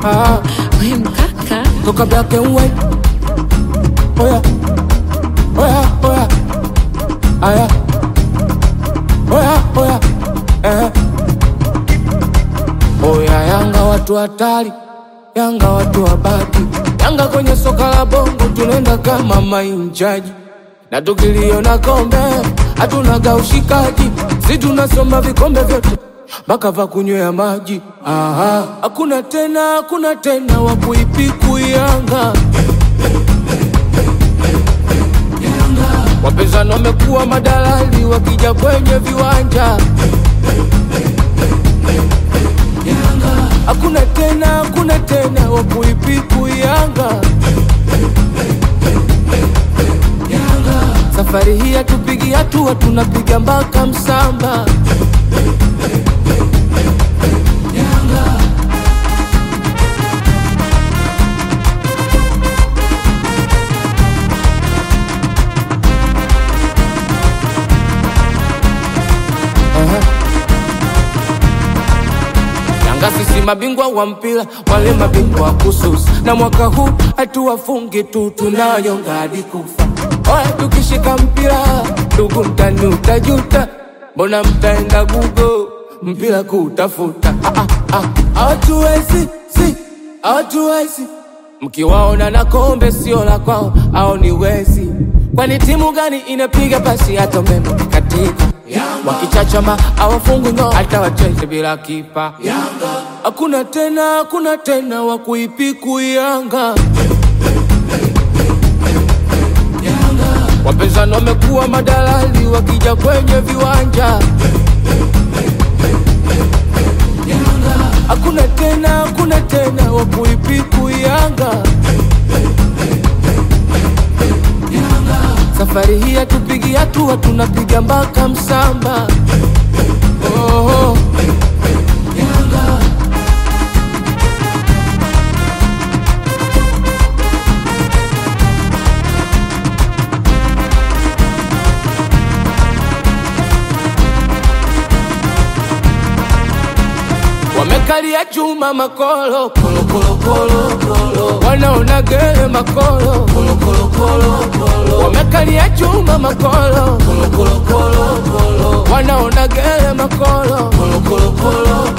ah, We mkaka toka black and white. Oya, oya, oya, aya, oya, oya, eh. Oya, Yanga watu hatari, Yanga watu wabaki, Yanga kwenye soka la bongo tunaenda kama mainjaji, na tukiliona kombe hatunaga ushikaji, si tunasoma vikombe vyote mpaka va kunywea maji. Aha, hakuna tena, hakuna tena wa kuipiku Yanga. Wapinzani wamekuwa madalali wakija kwenye viwanja. Hakuna tena, hakuna tena wa kuipiku Yanga. Safari hii hatupigi hatua, tunapiga mpaka msamba. Aha. Yanga sisi mabingwa wa mpira, wale mabingwa wa kususa, na mwaka huu hatuwafungi tu, tunayonga hadi kufa. Oya, tukishika mpira ndugu, mtani utajuta, mbona mtaenda gugo mpira kutafuta? Ah, ah, ah, Hawatuwezi, si hawatuwezi Mkiwaona na kombe sio la kwao, au ni wezi? Kwani timu gani inapiga pasi hata umeme ukikatika? Wakichachama hawafungwi ngao, hata wacheze bila kipa. Hakuna tena, hakuna tena wa kuipiku Yanga. Wapinzani wamekuwa madalali wakija kwenye viwanja. Hakuna tena, hakuna tena wa kuipiku Yanga. Safari hii hatupigi hatua, tunapiga mpaka msamba. Oh, wamekalia chuma makolo kolo kolo kolo kolo, wanaona gere makolo kolo kolo kolo kolo, wamekalia chuma makolo kolo kolo kolo kolo, wanaona gere makolo kolo kolo kolo